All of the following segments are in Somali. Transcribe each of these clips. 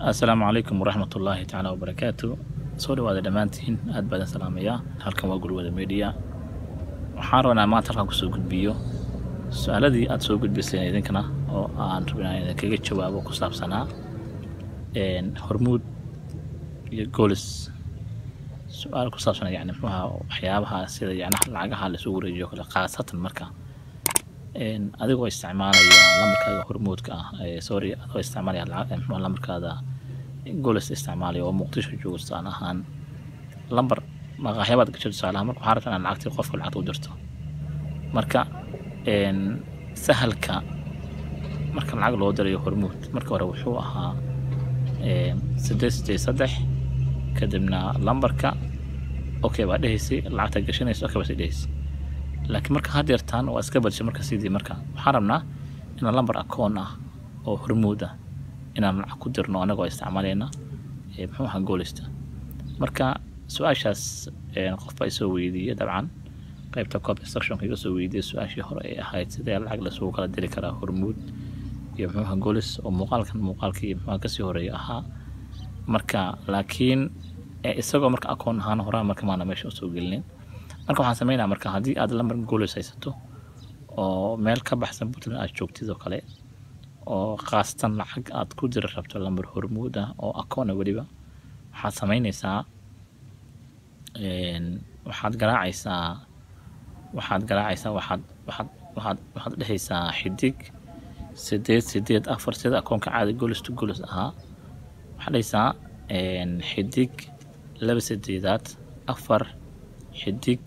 assalaamu calaykum waraxmat ullaahi tacaala wabarakaatu soo dhawaada dhammaantiin aad baa idin salaamayaa halkan waa gurwada media waxaan rabnaa maanta halkan kusoo gudbiyo su-aaladii aad soo gudbiseen idinkana oo aan rabinaa idinkaga jawaabo ku saabsanaa hormuud iyo goolis su-aal ku saabsan yani muxuaha waxyaabaha sida yani lacagaha laisugu wareejiyo kale khaasatan marka adigoo isticmaalaya lambarkaaga hormuudka ah sorry adigoo isticmaalaya lacag muxuaha lambarkaada goolis isticmaalaya oo muqdisho joogo tusaale ahaan lambar maqaaxyabaad gasho tusaale ahaan marka waxaa rabtaa inaad lacagtii qofka lacagta u dirto marka sahalka marka lacag loo dirayo hormuud marka hore wuxuu ahaa sideed sideed saddex kadibna lambarka okay baa dhehaysay lacagta gashanaysa okay baa sii dhehaysay laakiin marka hadeertaan waa iska badishay marka sidii marka waxaan rabnaa inaan lambar akoon ah oo hormuud ah inaan lacag ku dirno anagoo isticmaalayna muxuu ahaa goolista marka su-aashaas qof baa isoo weydiiyey dabcan qaybta cop instructionka iga soo weydiiyey su-aashii hore ay ahayd sidee lacag lasugu kala diri karaa hormuud iyo muxuu ahaa goolis oo muuqaalkan muuqaalkii muxuu kasii horeeya ahaa marka laakiin isagoo marka akoon ahaan horaan marka maana meesha usoo gelinin marka waxaan sameynaa marka haddii aad lambar goolis haysato oo meel ka baxsan puntland aad joogtid oo kale oo khaasatan lacag aad ku diri rabto lambar hormuud ah oo akoona weliba waxaad sameynaysaa waxaad garaacaysaa waxaad garaacaysaa waxaad waxaad waxaad waxaad dhehaysaa xidig sideed sideed afar sida akoonka caadi golis to golis ahaa waxaad dhehaysaa xidig laba sideedaad afar xidig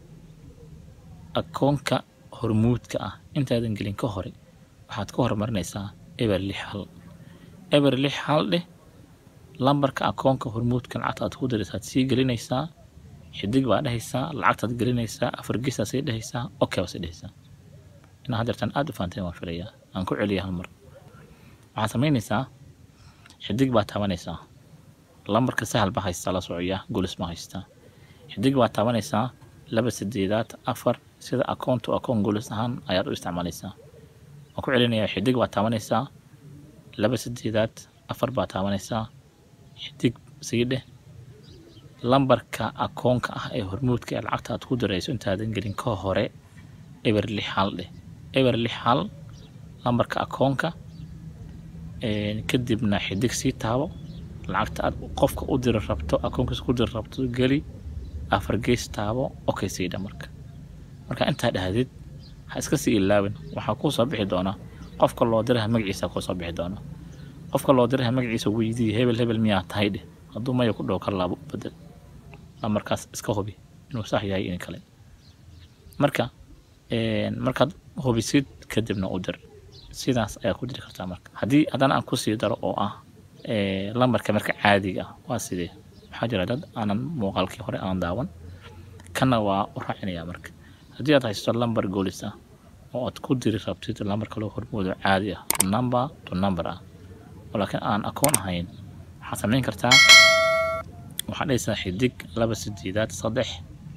akoonka hormuudka ah intaadan gelin ka hore waxaad ka horumarinaysaa eber lix hal eber lix hal dheh lambarka akoonka hormuudka lacagta aad ku diraysaad sii gelinaysaa xidig baa dhehaysaa lacagtaad gelinaysaa afar geesaad sii dhehaysaa okay baa sii dhehaysaa inaa hadeertaan aad u fahanteen waan filayaa aan ku celiya hal mar waxaad samaynaysaa xidig baa taabanaysaa lambarka sahal baa haystaa la socoyaa golis baa haystaa xidig baa taabanaysaa laba sideedaad afar sida akoon to akoon golis ahaan ayaad u isticmaalaysaa waan ku celinayaa xidig baa taabanaysaa laba sideedaad afar baa taabanaysaa xidig sii dheh lambarka akoonka ah ee hormuudka ee lacagta aad ku dirayso intaadan gelin ka hore eber lix hal dheh eber lix hal lambarka akoonka kadibna xidig sii taabo lacagta aad qofka u diri rabto akoonkiisa ku diri rabto geli afar gees taabo okay siidha marka marka intaa dhahdid ha iska sii ilaawin waxaa kuu soo bixi doona qofka loo diraha magaciisa kuu soo bixi doona qofka loo diraha magaciisa weydii hebel hebel miyaa tahay dheh hadduu maya ku dhow ka laabo u bedel lambarkaas iska hubi inuu sax yahay in kale marka markaad hubisid kadibna u dir sidaas ayaad ku diri kartaa marka haddii haddana aan kusii daro oo ah lambarka marka caadiga ah waa sidee waxaa jira dad aanan muuqaalkii hore aan daawan kana waa u raacinayaa marka haddii aad haysato lambar goolis ah oo aad ku diri rabtid lambar kaloo hormoodo caadi ah number to number ah oo laakiin aan akoon ahayn waxaad samayn kartaa waxaad dhehaysaa xidig laba sideedaad saddex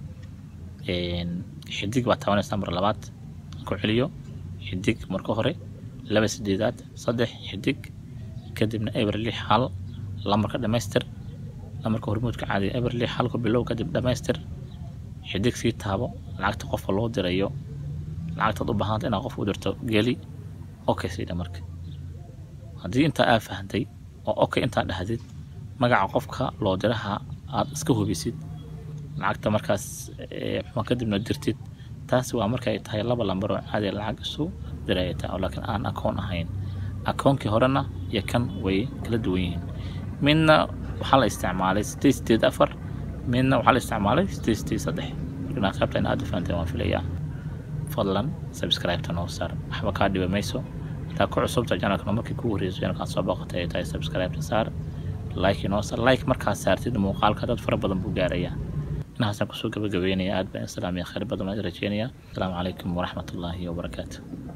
xidig baad taabanaysaa mar labaad ku celiyo xidig marka hore laba sideedaad saddex xidig kadibna eber lix hal lambarka dhamaystir lambarka hormuudka caadiga eber lix halku bilow kadib dhamaystir xidig sii taabo lacagta qofka loo dirayo lacagtaad u baahanta inaad qofka u dirto geli okay siidha marka haddii intaa aa fahantay oo okay intaa dhahdid magaca qofka loo diraha aad iska hubisid lacagta markaas muxuu kadibna dirtid taasi waa marka ay tahay laba lambar oo caadi lacag isu diraya taa oo laakiin aan akoon ahayn akoonkii horena iyo kan way kala duwan yihiin midna waxaa la isticmaalay sideed sideed afar midna waxaa la isticmaalay sideed sideed saddex markana qaybta in aad u fahanteen waan filayaa fadlan subscribe-ta noo saar waxba kaa dhiba mayso hadaa ku cusubta janalkana markii kugu horreyso janalkaan soo booqatay ay tahay subscribe-ta saar like inoo saar like markaad saartid muuqaalka dad fara badan buu gaarayaa inahaasaan kusoo gabagabeynaya aad baan islaamiya khayr badan baan rajeynaya asalaamu calaykum waraxmatullaahi wabarakaatu